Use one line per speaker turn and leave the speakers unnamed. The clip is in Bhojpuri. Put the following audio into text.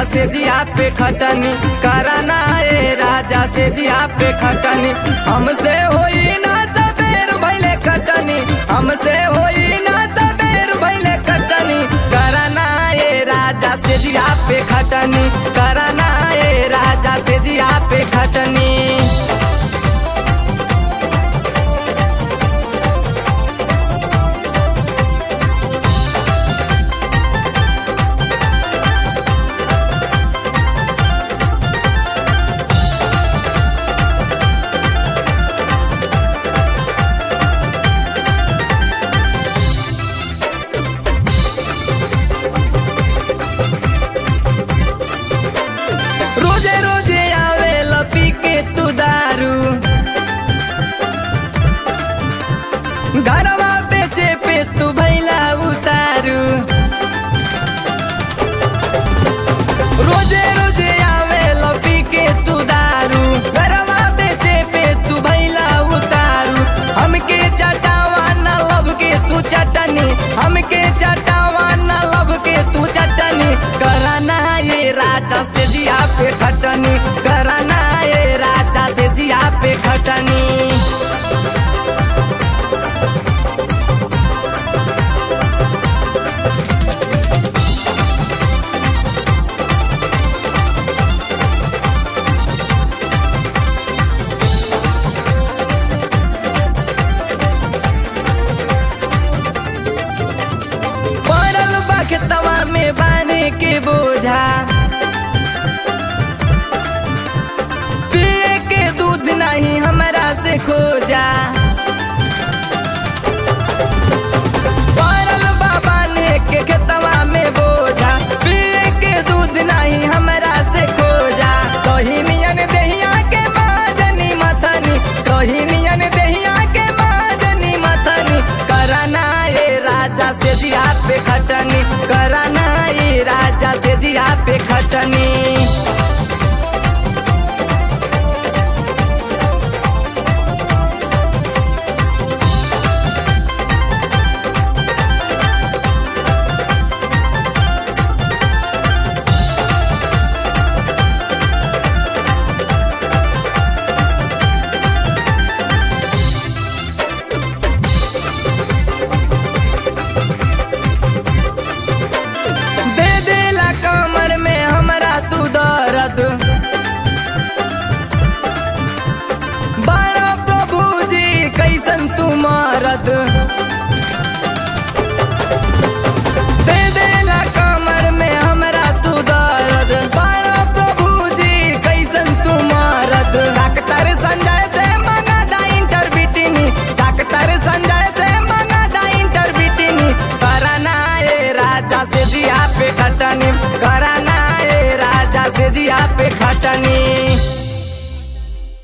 से जिया पे खटनी कराना ए राजा से जिया पे खटनी हमसे होई ना सबेर भैले कटनी हमसे होई ना सबेर भैले कटनी कराना ए राजा से जिया पे खटनी कराना ए राजा से जिया पे खटनी रोजे रोजे आवे लपी के तू दारू घरवा बेचे पे तू भैला उतारू रोजे रोजे आवे लपी के तू दारू घरवा बेचे पे तू भैला उतारू हमके चटावा न लब के तू चटनी हमके चटावा न लब के तू चटनी कराना ये राजा से जिया पे खटनी कराना ये राजा से जिया पे खटनी पड़ल बखतवा में बाने के बोझा पिए के दूध नहीं हमरा से खोजा पड़ल बाबा ने के खेतवा में बोझा पिए के दूध नहीं हमरा से खोजा कही नियन दहिया के माजनी मथनी कही नियन दहिया के माजनी मथनी कराना ये राजा से जिया पे खटनी कराना ये राजा से जिया पे खटनी दे देला कमर में हमरा तू दर्द बाणा प्रभु जी कैसन तू मरद दे देला कमर में हमरा तू दर्द बाणा प्रभु जी कैसन तू मरद डॉक्टर संजय से मंगा दा इंटरबिटिनी डॉक्टर संजय से मंगा दा इंटरबिटिनी कराना ए राजा से जिया पे खटनी कराना ए राजा से जिया पे खटनी